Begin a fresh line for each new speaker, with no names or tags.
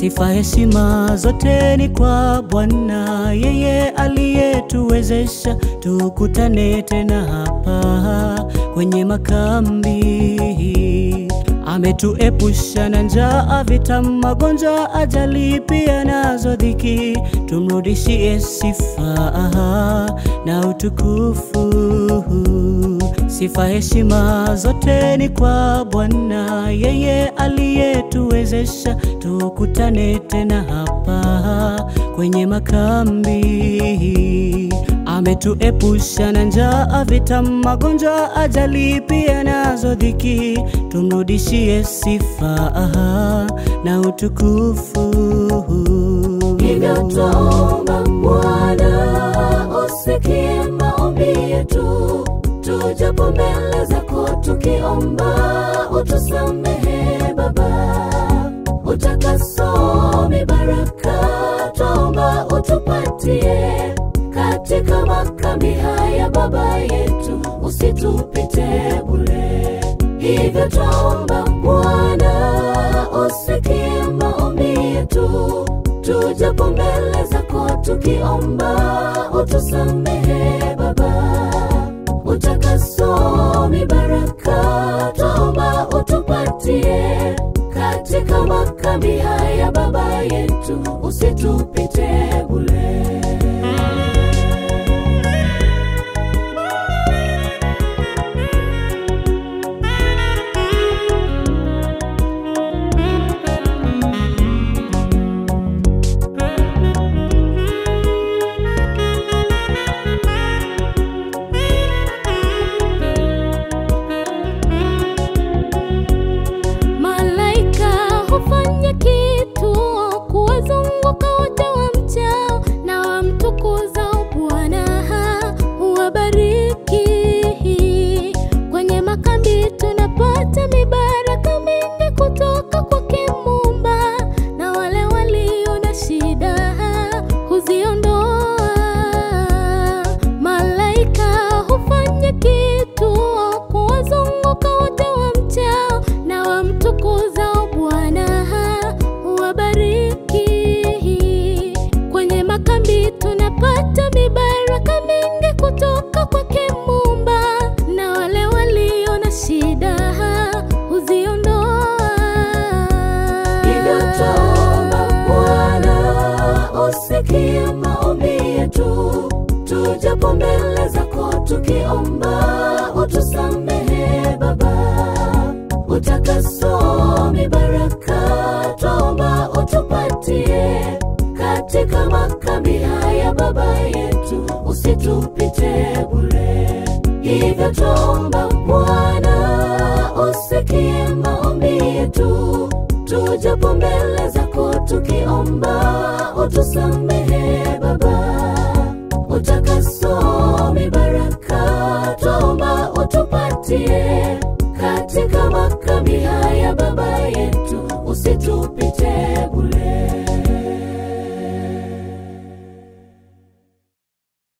Sifa heshima zote ni kwa Bwana, yeye aliyetuwezesha tukutane tena hapa kwenye makambi. Ametuepusha na njaa, vita, magonjwa, ajali pia nazo dhiki. Tumrudishie sifa na utukufu. Sifa heshima zote ni kwa Bwana, yeye aliyetuwezesha tukutane tena hapa kwenye makambi. Ametuepusha na njaa, vita, magonjwa, ajali pia nazo dhiki. Tumrudishie sifa na utukufu.
Hivyo twaomba Bwana, usikie maombi yetu, tujapo mbele zako tukiomba, utusamehe Baba, utakaso mibaraka, twaomba utupatie katika makambi haya Baba yetu, usitupite bure. Hivyo twaomba Bwana, usikie maombi yetu, tujapo mbele zako tukiomba, utusamehe Baba, utakaso mibaraka, twaomba utupatie katika makambi haya Baba yetu, usitupite bure.
Malaika hufanya kitu kuwazunguka wote wamchao na wamtukuzao Bwana, huwabariki. Kwenye makambi tunapata mibaraka mingi kutoka kwake Muumba, na wale walio na shida huziondoa. Malaika hufanya kitu kuwazunguka wote wamchao na wamtukuzao Bwana, huwabariki. Kwenye makambi tunapata mibaraka mingi kutoka kwake Muumba, na wale walio na shida huziondoa.
Hivyo twaomba Bwana, usikie maombi yetu, tujapo mbele zako tukiomba, utusamehe Baba, utakaso mibaraka, twaomba utupatie katika makambi haya Baba yetu, usitupite bure. Hivyo twaomba Bwana, usikie maombi yetu, tujapo mbele zako tukiomba, utusamehe Baba, utakaso mibaraka, twaomba utupatie